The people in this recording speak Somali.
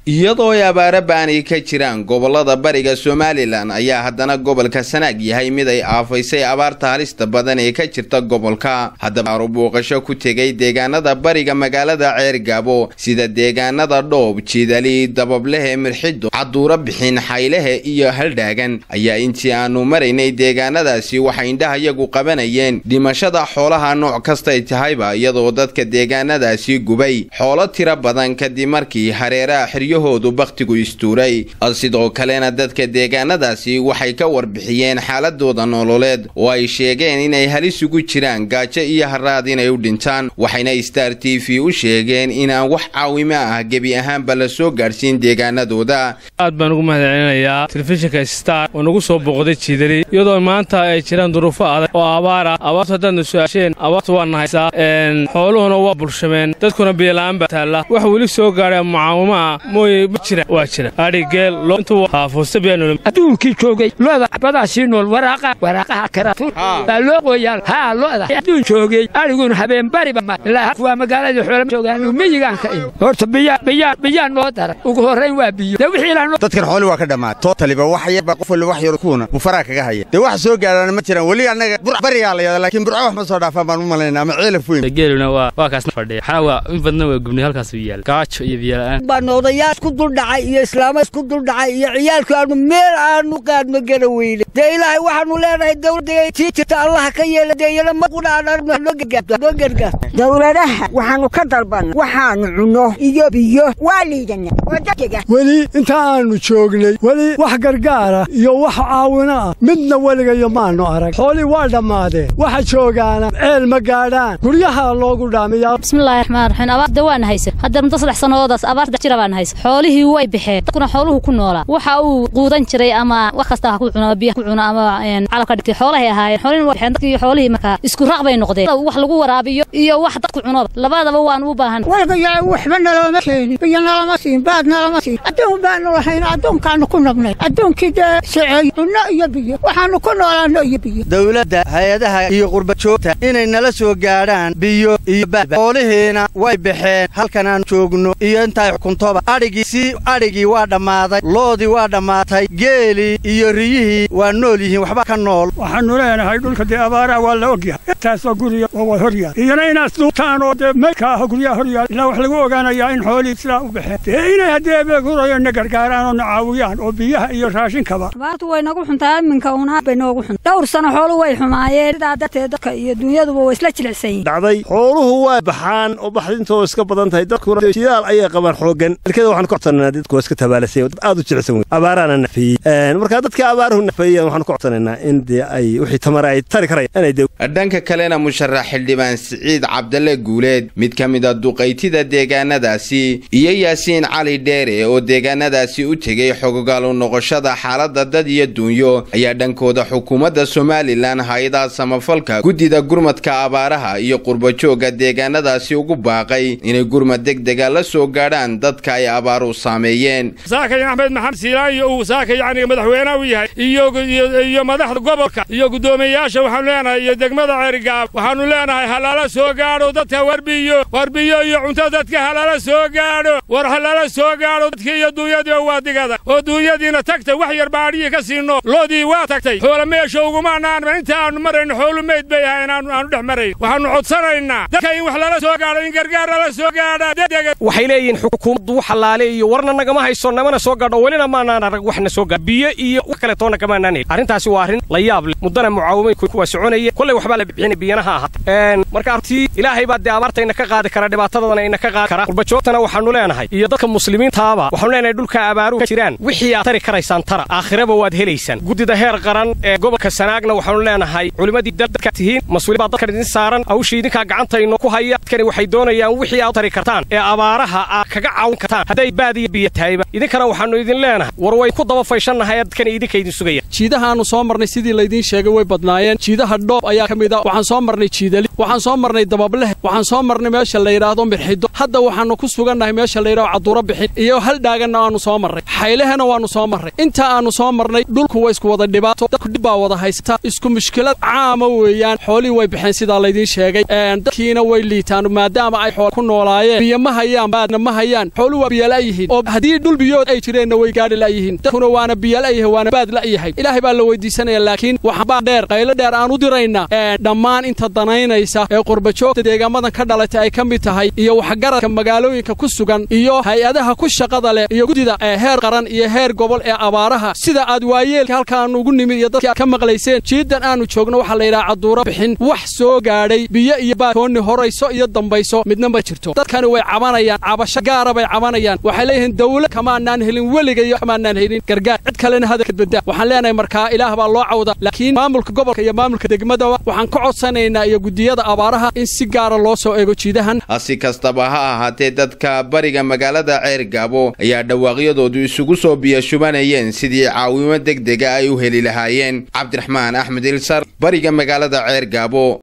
iyadoo ay abaaro baani ka jiraan gobolada bariga somalilan ayaa haddana gobolka sanaag yahay mid ay aafaysay abaarta halista badan ee ka jirta gobolka haddaba aru buuqasho ku tegay deegaanada bariga magaalada ceergaabo sida deegaanada dhoob jiidali dabablehe mirxido caduuro bixin xaylehe iyo haldhaagan ayaa intii aanu maraynay deegaanadaasi waxay indhahayagu qabanayeen dhimashada xoolaha nooc kastay tahayba iyadoo dadka deegaanadaasi gubay xoolo tiro badan kadib markii hareeraha xiryahoodu bakhtigu istuuray sidoo kalena dadka deegaanadaasi waxay ka warbixiyeen xaaladooda nololeed oo ay sheegeen inay halis ugu jiraan gaajo iyo haraad inay u dhintaan waxayna star t v u sheegeen inaan wax caawimo ah gebi ahaanba la soo gaadhsiin deegaanadooda aad baan ugu mahadcelinayaa telefishinka star oo nagu soo booqday jiidali iyadoo maanta ay jiraan duruufo adag oo abaar ah abaartu haddaadna su-aasheen abaartu waa nahaysaa xooluhuna waa bulshameen dadkuna biyola'aan baa taalla wax weli soo gaadha mucaawimo ah mooye ma jira waa jira adhigeel loointuhaafuusta biyaanol adduunkii joogay looda badaasii nool waraaqa waraaqaha karatu baa loo qoyaal haa looda adduun joogay adhiguna habeen bariba ma ilaa waa magaaladii xoolo joogaan miyigaan ka imi horta biyaa biyaa biyaa noo daran ugu horrayn waa biyo dee wixii ilaa dadkan xooli waa ka dhammaad tootaliba wax yarba qof walba wax yar kuuna bufaraa kaga haya dee wax soo gaadhaana ma jiraan weli annaga bur barigaa la yada laakiin burco wax ma soo dhaafaan baan u malaynaa ama ceelaf weyn geeluna waa waa kaasna fadhiya xaawa in badna waa gubnay halkaas u yaal gaajo iyo biyola'aan baan odayaa isku duldhacay iyo islaamo isku duldhacay iyo ciyaalku aanu meel aanu qaadma gala weyne dee ilaahay waxaanu leenahay dawladda tii jirta allaha ka yeela deeyana ma qudhaanoo gargaar dawladaha waxaanu ka dalbanna waxaanu cunno iyo biyo waa liidana oo dadkega weli inta aanu joognay weli wax gargaara iyo wax caawino ah midna weligayo maannu arag xoolii waa dhammaadeen waxa joogaana ceel ma gaadhaan guryaha loogu dhaamiyaa bismillahi raxmaan raxiim abaarda waana haysa hadda muddo saddex sannadoodaas abaarta jira baana haysa xoolihii way baxeen dadkuna xooluhu ku noolaa waxa uu quudan jiray ama wax kasta ha ku cuno biya ku cuno ama calabka dhigtay xoolahay ahaayeen xoolihii waa baxeen dadkii xoolihii markaa isku raq bay noqdeen wax lagu waraabiyo iyo wax dadku cunoba labadaba waan u baahan walgayaa waxba nalooma keenin biyo nalama siin baad nalama siin adduun baanu lahayn adduunkaanu ku nabnay adduunkii dee socey cunno iyo biyo waxaanu ku noolaanno iyo biyo dawladda hay-adaha iyo qurbajoogta inay nala soo gaadhaan biyo iyo baad xoolihiina way baxeen halkan aanu joogno iyo intaay xukuntoba adhigii si adhigii waa dhammaaday loodii waa dhammaatay geelii iyo riyihii waa nool yihiin waxba ka nool waxaannu leenahay dhulka dee abaaraha waa la ogyahay intaasoo guriga oo waa horyaal iyona inaad duubtaan oo dee maydka ah guryaha horyaal ilaa wax lagu ogaanayaa in xoolihii sidaa u baxeen dee inay haddii abeegurayo na gargaaraan oo na caawiyaan oo biyaha iyo raashinkaba abaartu way nagu xuntaa iminka unaad bay noogu xun dhowr sano xoolu way xumaayeen sidaa darteed dadka iyo dunyaduba way isla jilicsan yihin dhacday xooluhu waa baxaan oo baxdintoo iska badan tahay dadkuna shidaal ayay qabaan xooggan dalkada waxaan ku codsanaynaa dadku waa iska tabaalasay dad aad u jilicsan wey abaaraana nafeeyey markaa dadka abaaruhu nafeeyeen waxaan ku codsanaynaa in dee ay wixii tamara ay tari karayaan inay dee dhanka kalena musharax xildhibaan siciid cabdalle guuleed mid ka mid a duqaytida deegaanadaasi iyo yaasiin cali dheere oo deegaanadaasi u tegey xogogaalu noqoshada xaaladda dad iyo duunyo ayaa dhankooda xukuumadda somalilan hay-adaha samafalka guddida gurmadka abaaraha iyo qurbajoogga deegaanadaasi ugu baaqay inay gurmad degdega la soo gaadhaan dadka ay abaaru saameeyeen saakay axmed maxamed siilaan iyo uu saaka yacni madaxweynaha u yahay iyo madaxda gobolka iyo guddoomiyeyaasha waxaanu leenahay iyo degmada ceerigaab waxaannu leenahay halaala soo gaadho dadka warbiyo warbiyo iyo cunto dadka halaala soo gaadho war halaala soo gaadho dadkii iyo duunyadii waa digada oo duunyadiina tagtay wax yar baadhiyii ka siino loodii waa tagtay xoola meesha ugumaanaanma inta aanu marayno xoolu meyd bay ahayn aanu dhex marayn waxaannu codsanaynaa dadka in wax lala soo gaadho in gargaar lala soo gaadha degdega waxay leeyihiin xukuumaddu xalaale iyo warna nagama hayso namana soo gaadho welina maanaan arag waxna soo gaadho biyo iyo wax kale toonna kamaanaan helin arrintaasi waa arrin la yaab leh muddana mucaawimay kuwa soconaya kollay waxbaa la bixinay biyanaha ahaatay marka artii ilaahay baa dee abaartayna ka qaadi kara dhibaatadadana ina ka qaadi kara qurbajoogtana waxaannu leenahay iyo dadka muslimiintaaba waxaanu leenahay dhulka abaaruhu ka jiraan wixii aad tari karaysaan tara aakhiraba waad helaysaan guddida heer qaran ee gobolka sanaagna waxaanu leenahay culimmadii dadka tihiin mas-uuli baa dadkan idin saaran hawshii idinkaa gacantayno ku haya dadkani waxay doonayaan wixii aad tari kartaan ee abaaraha aad kaga caawin kartaan hadday baad iyo biyo tahayba idinkana waxaannu idin leenahay war way ku daba fayshannahay dadkani idinka idin sugaya jiidahaannu soo marnay sidii laydiin sheegay way badnaayeen jiidaha dhoob ayaa ka mid a waxaan soo marnay jiidali waxaan soo marnay dabableh waxaan soo marnay meesha la yidhaahdo mirxido hadda waxaannu ku sugannahay meesha la yidhahdo caduuro bixin iyo haldhaaganna waannu soo marray xaylehena waannu soo marray inta aannu soo marnay dhulku waa isku wada dhibaato dadku dhib baa wada haysta isku mushkilad caama weeyaan xoolihii way baxeen sidaa laydiin sheegay dadkiina way liitaan maadaama ay xool ku noolaayeen biyo ma hayaan baadna ma hayaan xooluhu waa biyala la'yihiin oo haddii dhul biyood ay jireenna way gaadhi la'yihiin dadkuna waana biyo la'yahay waana baad la'yahay ilaahay baa la weydiisanaya laakiin waxbaa dheer qaylo dheer aan u diraynaa dhammaan inta danaynaysa ee qurbajoogta deegaamadan ka dhalatay ay ka mid tahay iyo waxgaradka magaalooyinka ku sugan iyo hay-adaha ku shaqada leh iyo guddida heer qaran iyo heer gobol ee abaaraha sida aad waayeelka halkaannu ugu nimid iyo dadkii aad ka maqlayseen jiidan aannu joogno waxaa la yidhaha caduuro bixin wax soo gaadhay biyo iyo baatoonni horayso iyo dambayso midna ma jirto dadkani way cabanayaan cabasho gaara bay cabanayaan waxay leeyihiin dawlad kamaanaan helin weligayo kamaanaan helin gargaar cid kalena hadalkad badda waxaan leenahay markaa ilaah baa loo cawda laakiin maamulka gobolka iyo maamulka degmadaba waxaan ka codsanaynaa iyo guddiyada abaaraha in si gaara loo soo eego jiidahan si kastaba ha ahaatee dadka bariga magaalada ceergaabo ayaa dhawaaqyadoodu isugu soo biyashubanayeen sidii caawimo degdega ay u heli lahaayeen cabdiraxmaan axmed ilsar bariga magaalada ceergaabo